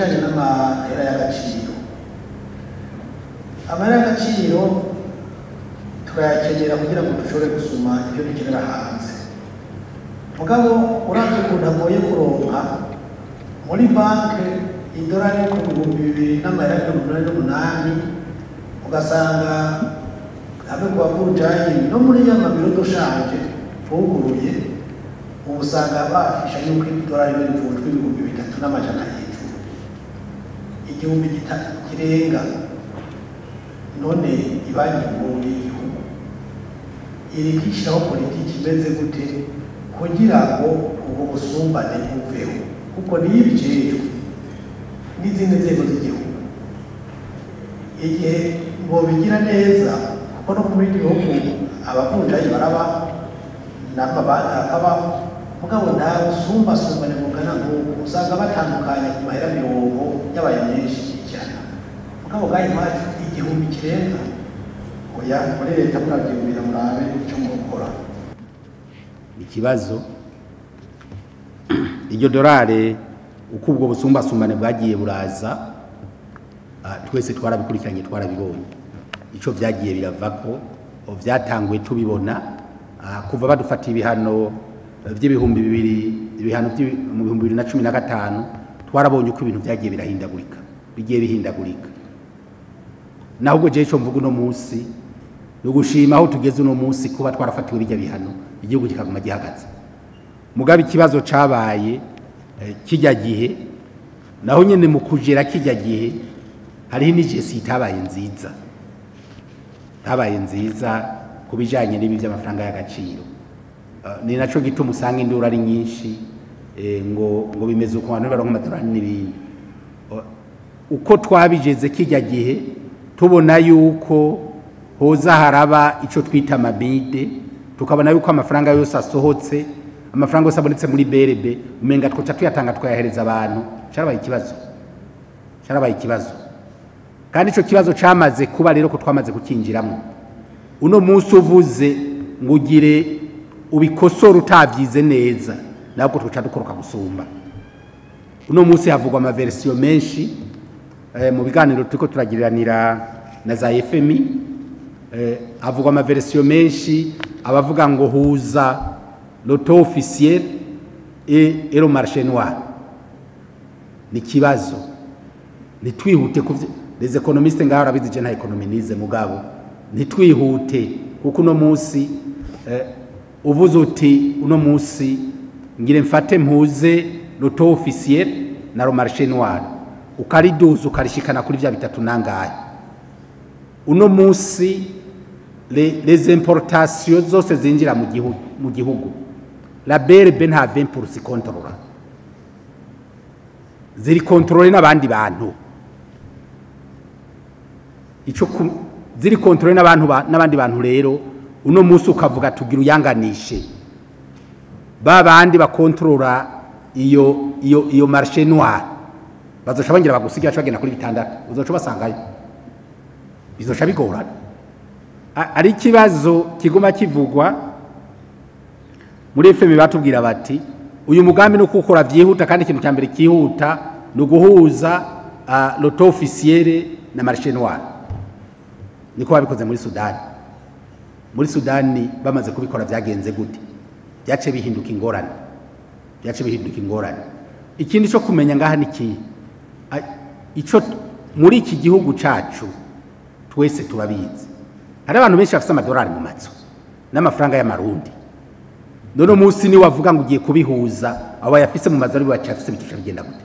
bijanye n'amahera y'agaciro amahera y'agaciro turayakenera kugira ngo dushobore gusuma ibyo dukenera hanze mugabo uravye ukuntu agoye kuronka muri banke idolari ku bihumbi bibiri n'amahera mirongo inani n'umunani ugasanga hamwe ku bavunjayi no muri ya mabiro doshaje buguruye ubu usanga bafisha yuko idolari bivunjwa ibihumbi bitatu n'amajana hejuru igihumbi gitatu kirenga none ibanki nkuru y'igihugu iri kwishyiraho politiki imeze gute kugira ngo ubwo busumbane buveho kuko niyo ibijejwe n'izindi nzego z'igihugu igihe bobigira neza kuko no muri gihugu abavunjayi baraba n'amabanki akabaho mugabo nta busumbasumbane bungana nk'ubu usanga batandukanye ku mahera mirongo y'abaye menshi cyane mugabo bwayo iwacu igihumbi kirenga oya muri leta murabyumvira murabe icyo mukora ikibazo iryo dorari uko ubwo busumbasumbane bwagiye buraza ah, twese twarabikurikiranye twarabibonye icyo byagiye biravako o, byatanguye tubibona ah, kuva badufatiye ibihano eh, by'ibihumbi bibiri ibihano by'ibi- mu bihumbi bibiri na cumi na gatanu twarabonye uko ibintu byagiye birahindagurika bigiye bihindagurika naho ubwo jewe icyo mvuga uno munsi ni ugushima aho tugeze uno munsi kuba twarafatiwe bijya bihano igihugu kikaguma gihagaze mugabe ikibazo cabaye eh, kijya gihe naho nyene mu kugera kijya gihe hariho n'ijesi itabaye nziza itabaye nziza ku bijanye n'ibi by'amafaranga y'agaciro Eh, ni naco gituma usanga induru ari nyinshi eh, ngo ngo bimeze uko abantu baronka amadolari n'ibindi O- uko twabigeze kijya gihe tubona yuko hoza haraba ico twita amabide tukabona yuko amafaranga yose asohotse amafaranga yose abonetse muri berebe umenga twoca tuyatanga twayahereza abantu carabaye ikibazo carabaye ikibazo kandi ico kibazo camaze kuba rero ko twamaze kukinjiramo uno munsi uvuze ngo ugire ubikosora utavyize neza nabwo twoca dukoroka gusumba uno munsi havugwa amaversiyo menshi eh, mu biganiro turiko turagiriranira na za FMI eh, havugwa amaversiyo menshi abavuga ngo huza loto officiel et, et le marché noir ni ikibazo ntitwihute kuvy les économistes ngaho arabizi je nta ekonomi nize mugabo ntitwihute kuko uno munsi eh, uvuze uti uno munsi ngire mfate mpuze loto officiel na le marché noir ukariduza ukarishikana kuri vya bitatu nangahe uno munsi le- les importations zose zinjira mu gihugu mu gihugu la BRB nta 20% ikontorora ziri kontrole n'abandi bantu ico ku- ziri kontrole n'abantu ba- n'abandi bantu rero uno munsi ukavuga tugira uyanganishe ba bandi bakontorora iyo iyo iyo marché noir bazoca bongera bagusigira bagenda kuri bitandatu uzoca basangayo bizoca bigorana A- ari ikibazo kiguma kivugwa muri FM batubwira bati uyu mugambi no kukora vyihuta kandi ikintu cya mbere kihuta ni uguhuza uh, loto officiere na marché noir niko babikoze muri Sudani muri Sudani bamaze kubikora vyagenze gute byace bihinduka ingorane byace bihinduka ingorane ikindi cyo kumenya ngaha ni iki ico muri iki gihugu cacu twese turabizi hari abantu benshi bafite amadolari mu matso n'amafaranga y'amarundi none umunsi ni wavuga ngo ugiye kubihuza abo yafise mu mazu ari bacafise bitusha bigenda gute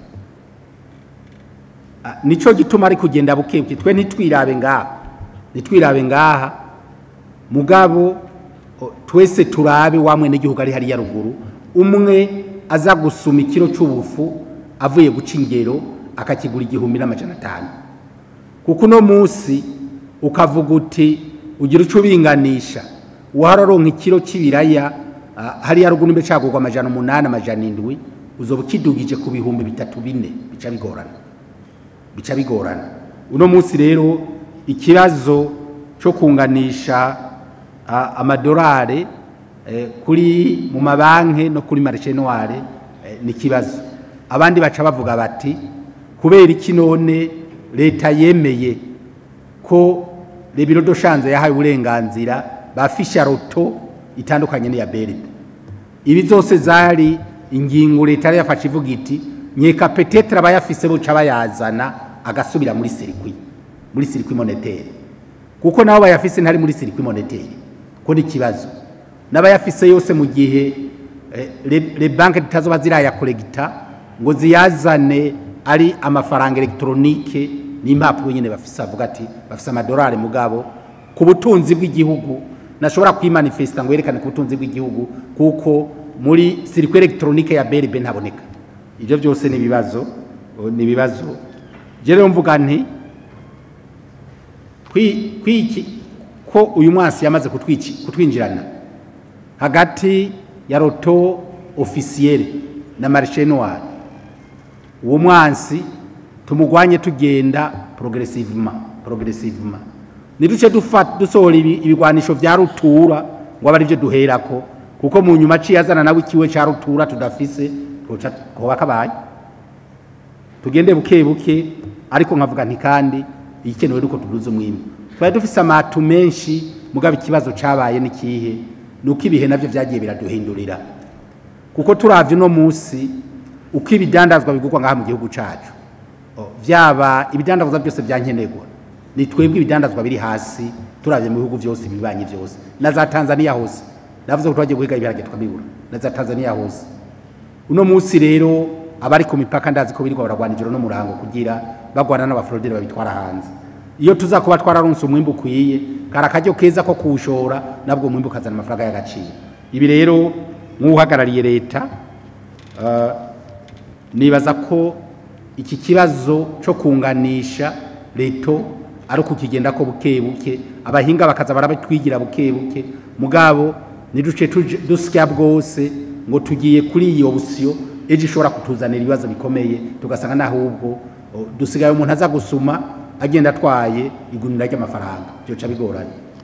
Ah, nico gituma ari kugenda bukebuke twe ntitwirabe ngaha ntitwirabe ngaha mugabo o, twese turabe wamwe n'igihugu ari hariya ruguru umwe aza gusuma ikiro c'ubufu avuye guca ingero akakigura igihumbi n'amajana atanu kuko uno munsi ukavuga uti ugira uco ubinganisha wararonka ikiro c'ibiraya ah, hariya ruguru mbe cagurwa amajana umunani amajana indwi uzoba ukidugije ku bihumbi bitatu bine bica bigorana bica bigorana uno munsi rero ikibazo cyo kunganisha ah, amadolari eh, kuri mu mabanki no kuri marché noire eh, ni ikibazo abandi baca bavuga bati kubera iki none leta yemeye ko rebiro doshanze yahaye uburenganzira bafisha roto itandukanye n'iya beride ibi zose zari ingingo leta yari yafashe ivuga iti nyeka petetre abayafise boca bayazana agasubira muri sirikwi muri sirikwi monetere kuko nabo bayafise ntari muri sirikwi monetere ko ni ikibazo n'abayafise yose mu gihe eh, le- le banke zitazoba zirayakoregita ngo ziyazane ari amafaranga elegitoronike n'impapuro nyine bafise avuga ati bafise amadolari mugabo ku butunzi bw'igihugu nashobora kwimanifesta ngo yerekane ku butunzi bw'igihugu kuko muri sirikwi elegitoronike ya BRB ntaboneka ibyo byose ni ibibazo ni ibibazo je rero mvuga nti kwi- kwiki ko uyu mwasi yamaze kutwici- kutwinjirana hagati ya roto ofisiyere na marishe noir uwo mwansi tumugwanye tugenda progressivement progressivement niduce dufa- dusohora ibi- ibigwanisho vya rutura ngo abe arivyo duherako kuko mu nyuma aciye azana nawe ikiwe ca rutura tudafise twoca koba kabaye tugende buke buke ariko nkavuga nti kandi igikenewe nuko tuduza umwimbu twari dufise amatu menshi mugabo ikibazo cabaye n'ikihe nuko ibihe navyo vyagiye biraduhindurira kuko turavye uno musi uko ibidandazwa bigurwa ngaha mu gihugu cacu O, vyaba ibidandazwa byose vyankenerwa ni twebwe ibidandazwa biri hasi turavye mu bihugu vyose ibibanyi vyose na za Tanzania hose navuze ko twagiye guhiga ibiharage tukabibura na za Tanzania hose uno munsi rero abari ku mipaka ndazi ko birirwa baragwana ijoro no murango kugira bagwana n'abaforoderi babitwara hanze iyo tuza kuba twararonse umwimbu ukwiye kari akaryo keza ko kuwushora nabwo umwimbu ukazana amafaranga y'agaciro ibi rero nk'uhagarariye leta eh, nibaza ko iki kibazo cyo kunganisha leto ari ukukigenda ko buke buke abahinga bakaza barabitwigira buke buke mugabo niduce tuje- dusya bwose ngo tugiye kuri iyo busiyo ejo ishobora kutuzanira ibibazo bikomeye tugasanga n'ahubwo o, dusigaye umuntu aza gusuma agenda atwaye igunira ry'amafaranga byoca bigoranye